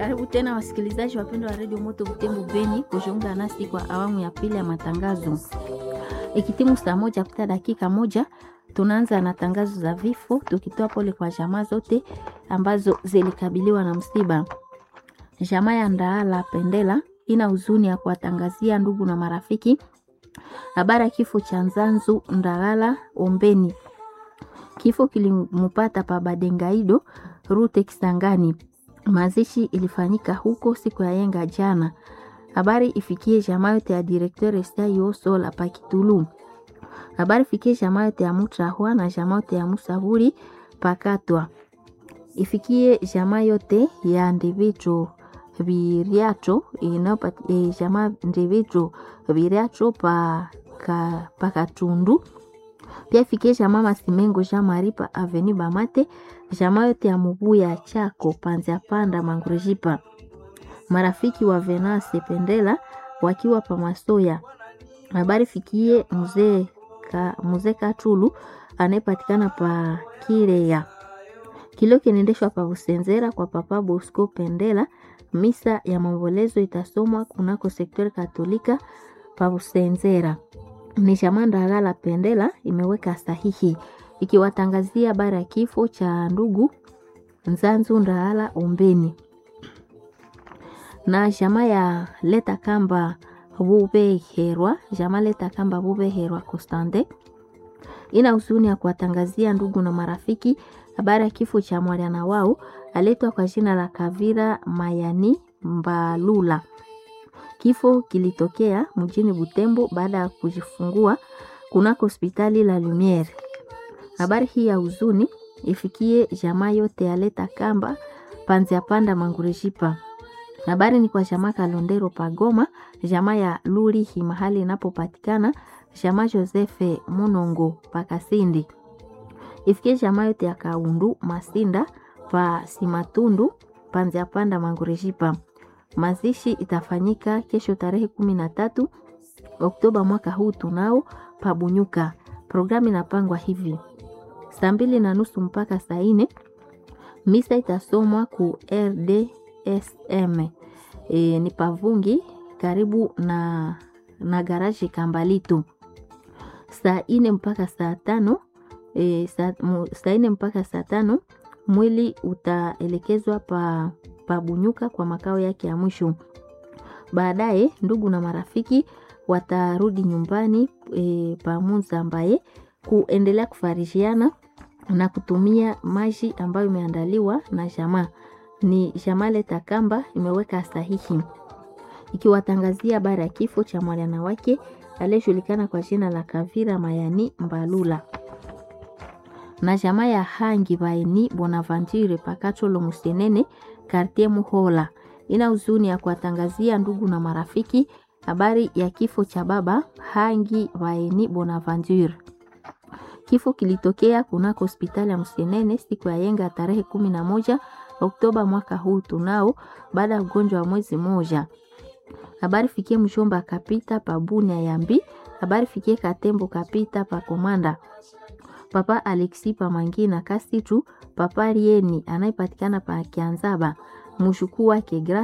Karibu tena wasikilizaji wapendwa wa redio Moto Butembo Beni kujiunga nasi kwa awamu ya pili ya matangazo. Ikitimu saa moja kupita dakika moja, tunaanza na tangazo za vifo, tukitoa pole kwa jamaa zote ambazo zilikabiliwa na msiba. Jamaa ya Ndaala Pendela ina huzuni ya kuwatangazia ndugu na marafiki habari ya kifo cha Nzanzu Ndagala Ombeni. Kifo kilimpata pa Badengaido Rute Kisangani. Mazishi ilifanyika huko siku ya yenga jana. Habari ifikie jamaa yote ya directeur Estayo Sola Pakitulu. Habari ifikie jamaa yote ya Mutrahwa na jamaa yote ya Musaburi Pakatwa. Ifikie jamaa yote ya Ndivicho Viriacho inapati e, jamaa Ndivicho Viriacho pa ka, Pakatundu. Pia ifikie jamaa Masimengo Jean Marie pa Avenue Bamate jamaa yote ya Mubuya Chako Panzia Panda Mangurejipa, marafiki wa Venase Pendela wakiwa pa Masoya. Habari fikie mzee ka, mzee Katulu anayepatikana pa Kireya. Kilio kinaendeshwa pa Usenzera kwa Papa Bosco Pendela. Misa ya maombolezo itasomwa kunako sektori Katolika pa Usenzera. Ni jamaa Ndagala Pendela imeweka sahihi ikiwatangazia habari ya kifo cha ndugu Nzanzu Ndaala Ombeni na jamaa ya Leta Kamba Bubeherwa, jamaa Leta Kamba Bubeherwa Constante ina huzuni ya kuwatangazia ndugu na marafiki habari ya kifo cha mwana wao aletwa kwa jina la Kavira Mayani Mbalula. Kifo kilitokea mjini Butembo baada ya kujifungua kunako hospitali la Lumiere. Habari hii ya huzuni ifikie jamaa yote ya Leta Kamba Panzia Panda Mangurejipa. Habari ni kwa jamaa Kalondero Pagoma, jamaa ya Luri mahali inapopatikana, jamaa Josefe Munongo Pakasindi. Ifikie jamaa yote ya Kaundu Masinda pa Simatundu Panzia Panda Mangurejipa. Mazishi itafanyika kesho tarehe kumi na tatu Oktoba mwaka huu tunao Pabunyuka. Programu inapangwa hivi: saa mbili na nusu mpaka saa nne misa itasomwa ku RDSM e, ni Pavungi karibu na, na garaji Kambalitu. Saa nne mpaka saa tano e, saa nne mpaka saa tano mwili utaelekezwa pa Pabunyuka kwa makao yake ya mwisho. Baadaye ndugu na marafiki watarudi nyumbani e, pamunza ambaye kuendelea kufarishiana na kutumia maji ambayo imeandaliwa na jamaa. Ni jamaa Leta Kamba imeweka sahihi ikiwatangazia habari ya kifo cha mwana wake aliyejulikana kwa jina la Kavira Mayani Mbalula na jamaa ya Hangi Baini Bonaventure Pakacholo Musenene Kartie Muhola ina huzuni ya kuwatangazia ndugu na marafiki habari ya kifo cha baba Hangi Baini Bonaventure. Kifo kilitokea kunako hospitali ya Msenene siku ya yenga tarehe kumi na moja Oktoba mwaka huu tunao, baada ya ugonjwa wa mwezi moja. Habari fikie mshomba kapita pa Bunia Yambi. Habari fikie Katembo kapita pa Komanda. Papa Alexi pa Mangina Kasitu, Papa Rieni anayepatikana pa Kianzaba, mshukuu wake